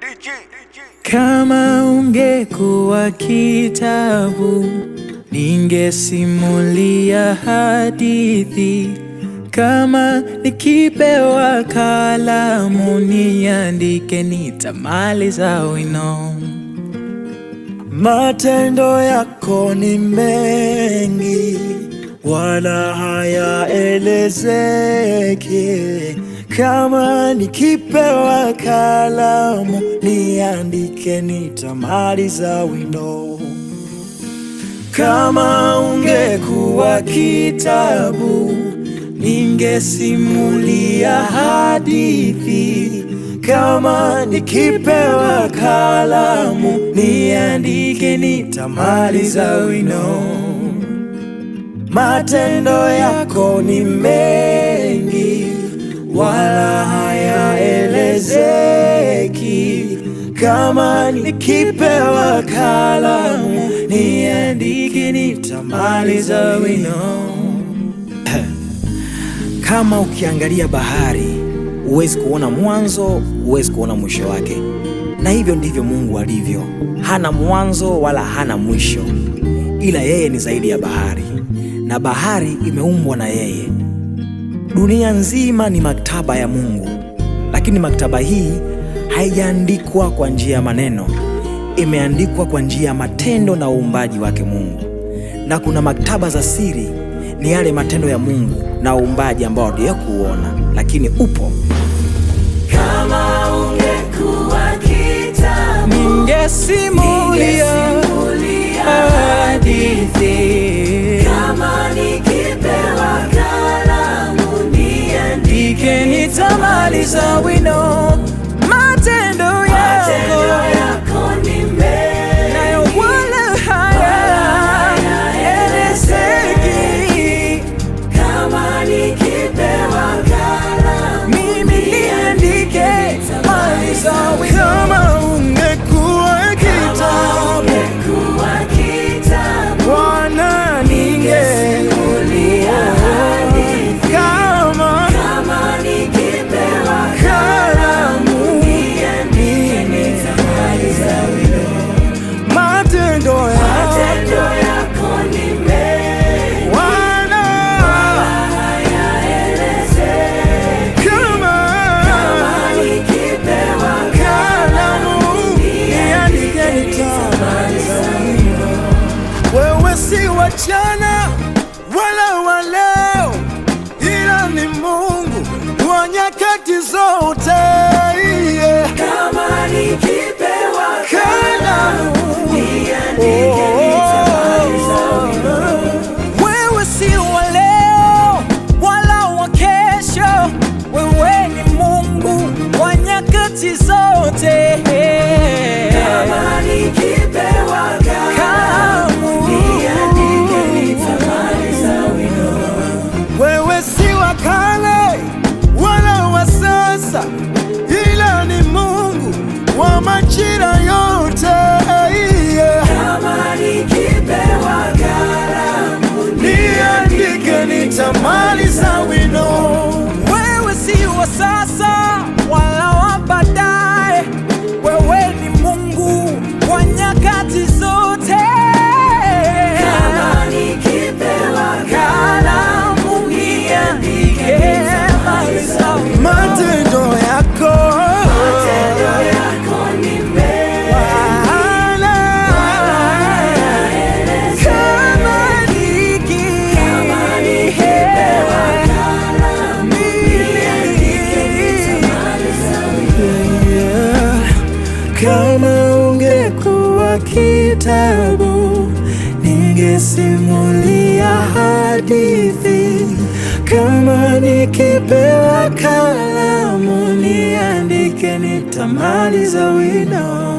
Kama ungekuwa kitabu, ningesimulia hadithi. Kama nikipewa kalamu, niandike, nitamaliza wino. Matendo yako ni mengi, wala hayaelezeki. Kama nikipewa kalamu, niandike, nitamaliza wino. Kama ungekuwa kitabu, ningesimulia hadithi. Kama nikipewa kalamu, niandike, nitamaliza wino. Matendo yako ni mengi, wala hayaelezeki. Kama nikipewa kalamu, niandike, nitamaliza wino. Kama ukiangalia bahari huwezi kuona mwanzo, huwezi kuona mwisho wake, na hivyo ndivyo Mungu alivyo. Hana mwanzo wala hana mwisho, ila yeye ni zaidi ya bahari, na bahari imeumbwa na yeye. Dunia nzima ni maktaba ya Mungu, lakini maktaba hii haijaandikwa kwa njia ya maneno, imeandikwa kwa njia ya matendo na uumbaji wake Mungu. Na kuna maktaba za siri, ni yale matendo ya Mungu na uumbaji ambao hatujakuona, lakini upo. Kama ungekuwa kitabu, Ningesimulia hadithi. kama nikipewa kalamu, niandike, Ndike nitamaliza wino. Matendo matendo yako yako ni mengi, nayo wala hayaelezeki. kama nikipewa kalamu, Mimi niandike, maliza wino. Kama ungekuwa kitabu, ungekuwa kitabu, Bwana ningesimulia hadithi. kama kama nikipewa kalamu, niandike, nitamaliza wino. matendo yako Matendo yako ni mengi, Bwana, hayaelezeki. kama Kama nikipewa kalamu, niandike, nitamaliza wino. Wewe si wa jana wala wa leo, ila ni Mungu wa nyakati zote. Yeah. kama nikipewa Kalamu, niandike, nitamaliza wino. Wewe si wa leo wala wa kesho, wewe ni Mungu wa nyakati zote. Kama nikipewa kalamu, niandike, nitamaliza wino. wewe si wa kale wala wa sasa, ila ni Mungu wa majira yote. Yeah. Kama nikipewa kalamu, Niandike, nitamaliza wino. Wewe si wa sasa wala wa baadaye, wewe ni Mungu wa nyakati zote. kama nikipewa Kalamu niandike, maliza wino. Matendo yako matendo yako ni mengi, Bwana, Kama niki- kama nikipewa kalamu, niandike, nitamaliza wino. Yeah. Kama ungekuwa kitabu, ningesimulia hadithi. Kama nikipewa kalamu, niandike, nitamaliza wino.